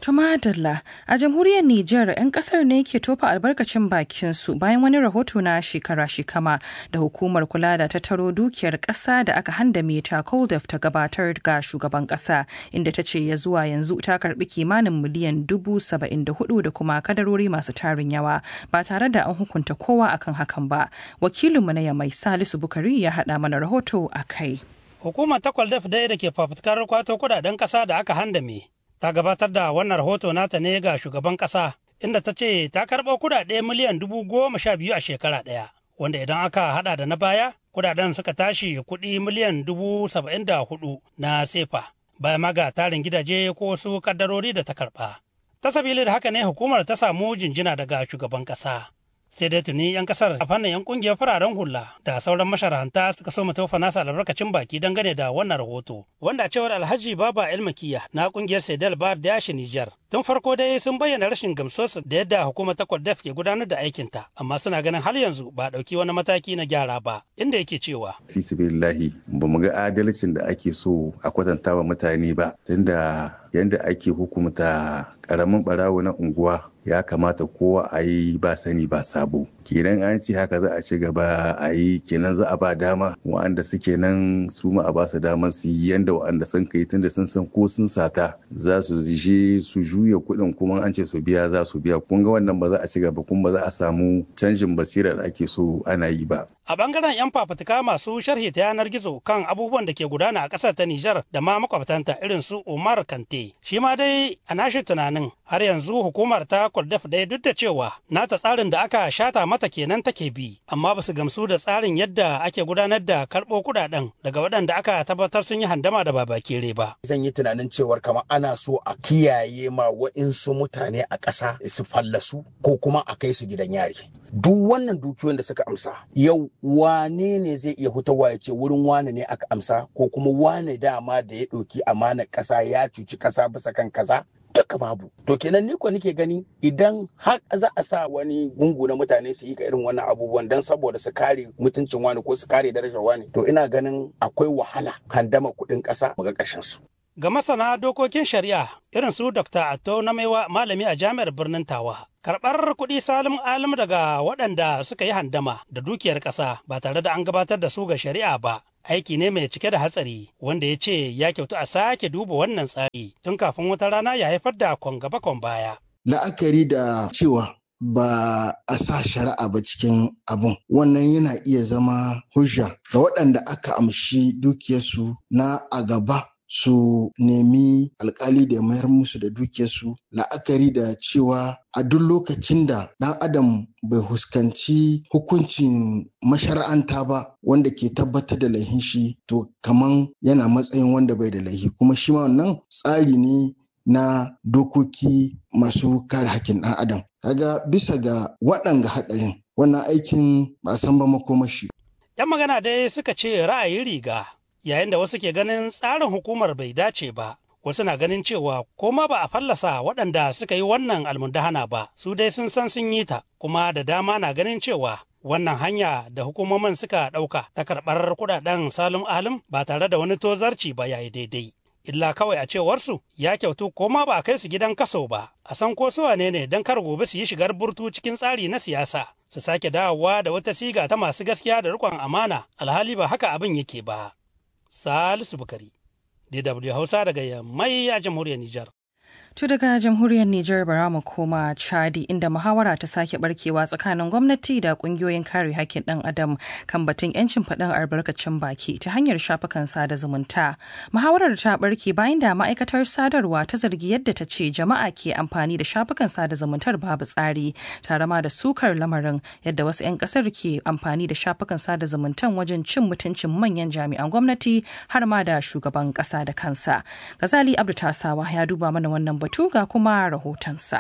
Tumadalla a jamhuriyar Nijar 'yan kasar ne ke tofa albarkacin bakinsu bayan wani rahoto na shekara-shekama da hukumar kula da tattaro dukiyar ƙasa da aka handame ta Koldef ta gabatar ga shugaban ƙasa inda ta ce ya zuwa yanzu ta karbi kimanin miliyan dubu saba'in da hudu da kuma kadarori masu tarin yawa ba tare da an hukunta kowa akan hakan ba. Wakilinmu na Yamai Salisu Bukari ya haɗa mana rahoto a kai. Hukumar ta Koldef dai da ke fafutukar kwato kudaden ƙasa da aka handame ta gabatar da wannan rahoto nata ne ga shugaban kasa inda ta ce ta karɓo kudade miliyan dubu goma sha biyu a shekara ɗaya wanda idan aka hada da na baya kudaden suka tashi kuɗi miliyan dubu saba'in da hudu na sefa bayan ma ga tarin gidaje ko wasu kaddarori da ta karɓa ta sabili da haka ne hukumar ta samu jinjina daga shugaban kasa sai dai tuni 'yan kasar a fannin 'yan kungiyar fararen hula da sauran masharanta suka so tofa nasa albarkacin baki dangane da wannan rahoto wanda cewar alhaji baba elmakiya na kungiyar sedel bar da yashi nijar tun farko dai sun bayyana rashin gamsuwarsu da yadda hukumar ta def ke gudanar da aikinta amma suna ganin har yanzu ba ɗauki wani mataki na gyara ba inda yake cewa fisibillahi ba mu ga adalcin da ake so a kwatanta wa mutane ba tunda yadda ake hukumta karamin barawo na unguwa ya kamata kowa a yi ba sani ba sabo kenan an ce haka za a ci gaba a yi kenan za a ba dama wa'anda suke nan su ma a ba su damar su yi yanda wa'anda sun kai tunda sun san ko sun sata za su zishe su juya kuɗin kuma an ce su biya za su biya kun ga wannan ba za a ci gaba kuma ba za a samu canjin basira da ake so ana yi ba a bangaren 'yan fafutuka masu sharhi ta yanar gizo kan abubuwan da ke gudana a ƙasar ta Nijar da ma makwabtanta irin su Umar Kante. Shi ma dai a nashi tunanin har yanzu hukumar ta Kwaldaf dai duk da cewa nata tsarin da aka shata mata kenan take bi amma ba su gamsu da tsarin yadda ake gudanar da karɓo kuɗaɗen daga waɗanda aka tabbatar sun yi handama da babakere ba. Zan yi tunanin cewar kamar ana so a kiyaye ma wa'insu mutane a ƙasa su fallasu ko kuma a kai su gidan yari. duk wannan dukiyoyin da suka amsa yau wane ne zai iya hutawa ya ce wurin wane ne aka amsa ko kuma wane dama da ya ɗauki amanar ƙasa ya cuci ƙasa bisa kan kaza duka babu to kenan ni ko nake gani idan har za a sa wani gungu na mutane su yi ka irin wannan abubuwan dan saboda su kare mutuncin wani ko su kare darajar wani to ina ganin akwai wahala handama kuɗin ƙasa mu ga ƙarshen su Ga masana dokokin shari'a irin su Dr. Atto na maiwa malami a jami'ar birnin Tawa. Karɓar kuɗi salim alim daga waɗanda suka yi handama da dukiyar ƙasa ba tare da an gabatar da su ga shari'a ba. Aiki ne mai cike da hatsari wanda ya ce ya kyautu a sake duba wannan tsari tun kafin wata rana ya haifar da kwan gaba kwan baya. La'akari da cewa ba a sa shari'a ba cikin abun wannan yana iya zama hujja ga waɗanda aka amshi dukiyarsu na a gaba su nemi alkali da mayar musu da dukiyarsu la'akari da cewa a duk lokacin da ɗan adam bai huskanci hukuncin mashara'anta ba wanda ke tabbatar da laihin shi to kaman yana matsayin wanda bai da laihi kuma shi ma wannan tsari ne na dokoki masu kare hakkin ɗan adam kaga bisa ga waɗanga haɗarin wannan aikin ba san ba makomashi 'Yan magana dai suka ce ra'ayi riga yayin da wasu ke ganin tsarin hukumar bai dace ba wasu na ganin cewa ko ma ba a fallasa waɗanda suka yi wannan almundahana ba su dai sun san sun yi ta kuma da dama na ganin cewa wannan hanya da hukumomin suka ɗauka ta karɓar kuɗaɗen salim alim ba tare da wani tozarci ba yayi daidai illa kawai a cewarsu ya kyautu ko ma ba a kai su gidan kaso ba a san ko su wane ne don kar gobe su yi shigar burtu cikin tsari na siyasa su sake dawowa da wata siga ta masu gaskiya da riƙon amana alhali ba haka abin yake ba Salisu Bukari, DW Hausa daga Yammai a jamhuriyar Nijar. To daga jamhuriyar Nijar bara mu koma Chadi inda muhawara ta sake barkewa tsakanin gwamnati da kungiyoyin kare hakkin ɗan adam kan batun yancin faɗin albarkacin baki ta hanyar shafukan sada zumunta. Muhawarar ta barke bayan da ma'aikatar sadarwa ta zargi yadda ta ce jama'a ke amfani da shafukan sada zumuntar babu tsari tare ma da sukar lamarin yadda wasu 'yan ƙasar ke amfani da shafukan sada zumuntan wajen cin mutuncin manyan jami'an gwamnati har ma da shugaban ƙasa da kansa. Gazali Abdu Tasawa ya duba mana wannan batu ga kuma rahotonsa.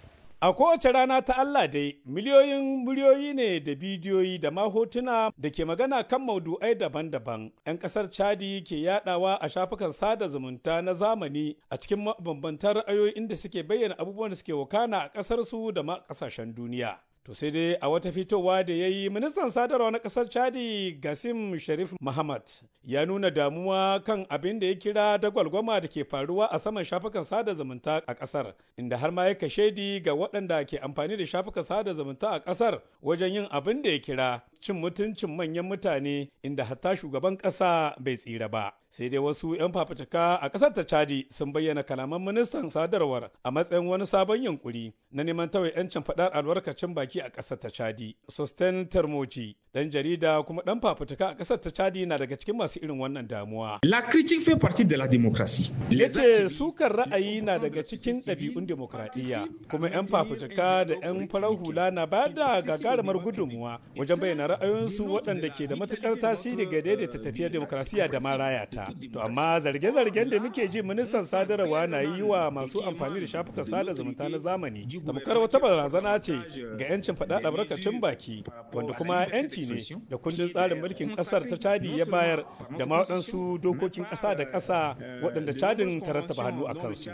A kowace rana ta Allah dai miliyoyin muryoyi ne da bidiyoyi da ma hotuna da ke magana kan maudu'ai daban-daban 'yan kasar Chadi ke yadawa a shafukan sada zumunta na zamani a cikin mabambantan ra'ayoyi inda suke bayyana abubuwan da suke wakana a kasar su da ma kasashen duniya. To sai dai a wata fitowa da ya yi ministan sadarwa na ƙasar Chadi Gasim Sharif Muhammad ya nuna damuwa kan abin da ya kira dagwalgwama da ke faruwa a saman shafukan sada zumunta a ƙasar, inda har ma ya shaidi ga waɗanda ke amfani da shafukan sada zumunta a ƙasar wajen yin abin da ya kira cin mutuncin manyan mutane inda hatta shugaban ƙasa bai tsira ba. Sai dai wasu 'yan fafutuka a ƙasar ta Chadi sun bayyana kalaman ministan sadarwar a matsayin wani sabon yunkuri na neman tawaye 'yancin faɗar albarkacin baki a ƙasar ta Chadi. Sosten Termoji, ɗan jarida kuma ɗan fafutuka a ƙasar ta Chadi na daga cikin masu irin wannan damuwa. La critique fait partie de la démocratie. Ya ce sukar ra'ayi na daga cikin ɗabi'un demokradiyya kuma 'yan fafutuka da 'yan farar hula na bayar da gagarumar gudunmuwa wajen bayyana ra'ayoyinsu waɗanda ke da matukar tasiri ga daidaita tafiyar demokrasiya da ma raya ta. To amma zarge-zargen da muke ji ministan sadarwa na yi wa masu amfani da shafukan sada zumunta na zamani tamkar wata barazana ce ga 'yancin faɗa albarkacin baki wanda kuma 'yanci ne da kundin tsarin mulkin ƙasar ta Chadi ya bayar da ma waɗansu dokokin ƙasa da ƙasa waɗanda Chadin ta rattaba hannu a kansu.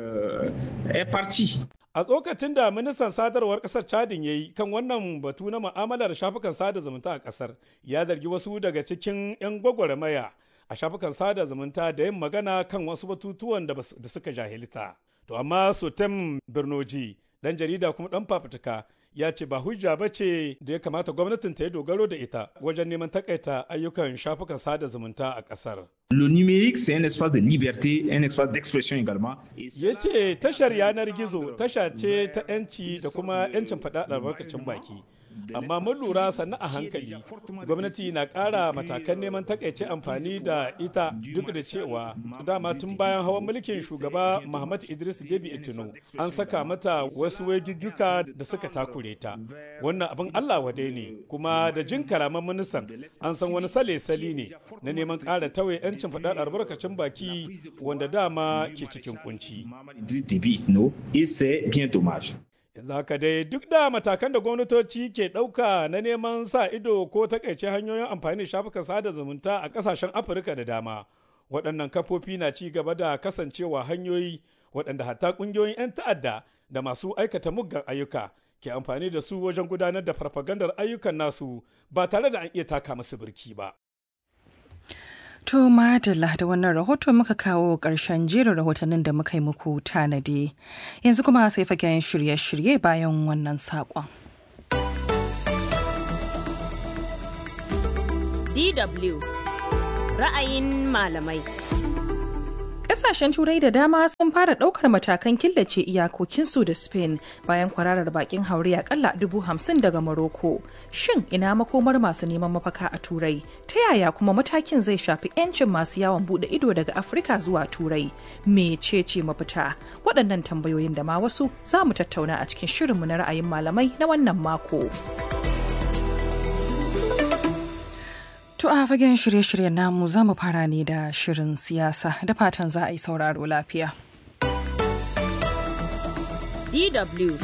A tsokacin da ministan sadarwar kasar Chadin ya yi kan wannan batu na ma'amalar shafukan sada zumunta a kasar ya zargi wasu daga cikin 'yan gwagwarmaya a shafukan sada zumunta da yin magana kan wasu batutuwan da suka jahilta. To amma Sotem Birnoji, dan jarida kuma dan fafutuka ya ce ba hujja ba ce da ya kamata gwamnatin ta yi dogaro da ita wajen neman takaita ayyukan shafukan sada zumunta a kasar. Le numérique, c'est un espace de liberté, un espace d'expression également. Ya ce tashar yanar gizo tasha ce ta 'yanci da kuma 'yancin faɗa albarkacin baki. amma mun lura sannu a hankali gwamnati na ƙara matakan neman takaice amfani da ita duk da cewa dama tun bayan hawan mulkin shugaba Muhammad Idris Debi Itino an saka mata wasu wagigguka da suka takure ta wannan abin Allah wadai ne kuma da jin kalaman ministan an san wani sale-sali ne na neman ƙara tawaye 'yancin faɗar albarkacin baki wanda dama ke cikin kunci. yanzu haka dai duk da matakan da gwamnatoci ke ɗauka na neman sa ido ko takaice hanyoyin amfani da shafukan sada zumunta a ƙasashen afirka da dama waɗannan kafofi na ci gaba da kasancewa hanyoyi waɗanda hatta ƙungiyoyin 'yan ta'adda da masu aikata muggan ayyuka ke amfani da su wajen gudanar da farfagandar ayyukan nasu ba tare da an iya taka musu birki ba. To madalla da wannan rahoto muka kawo ƙarshen jerin rahotannin da muka yi muku tanadi. Yanzu kuma sai fagen shirye-shirye bayan wannan saƙon. DW ra'ayin malamai. Ƙasashen Turai da dama sun fara ɗaukar matakan killace iyakokinsu da Spain bayan kwararar bakin haure akalla dubu hamsin daga Morocco. Shin ina makomar masu neman mafaka a Turai? Ta yaya kuma matakin zai shafi 'yancin masu yawon buɗe ido daga Afirka zuwa Turai? Mecece mafita? Waɗannan tambayoyin da ma wasu za mu tattauna a cikin shirinmu na ra'ayin malamai na wannan mako. To a fagen shirye-shiryen namu za mu fara ne da shirin siyasa da fatan za a yi sauraro lafiya. DW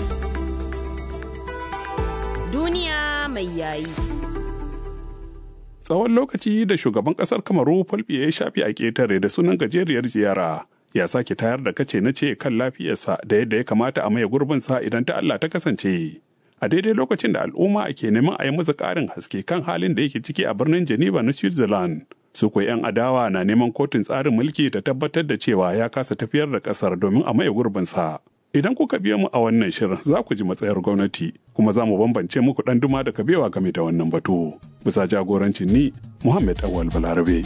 Duniya mai yayi. Tsawon lokaci da shugaban kasar Kamaru Fulbiya ya shafi a ƙetare da sunan gajeriyar ziyara ya sake tayar da kace na ce kan lafiyarsa da yadda ya kamata a maye gurbinsa idan ta Allah ta kasance. a daidai lokacin da al'umma ke neman a yi masa ƙarin haske kan halin da yake ciki a birnin Geneva na Switzerland. Su kuwa 'yan adawa na neman kotun tsarin mulki ta tabbatar da cewa ya kasa tafiyar da ƙasar domin a maye gurbinsa. Idan kuka biya mu a wannan shirin za ku ji matsayar gwamnati kuma za mu bambance muku ɗan duma da kabewa game da wannan batu. Bisa jagorancin ni Muhammad Awal Balarabe.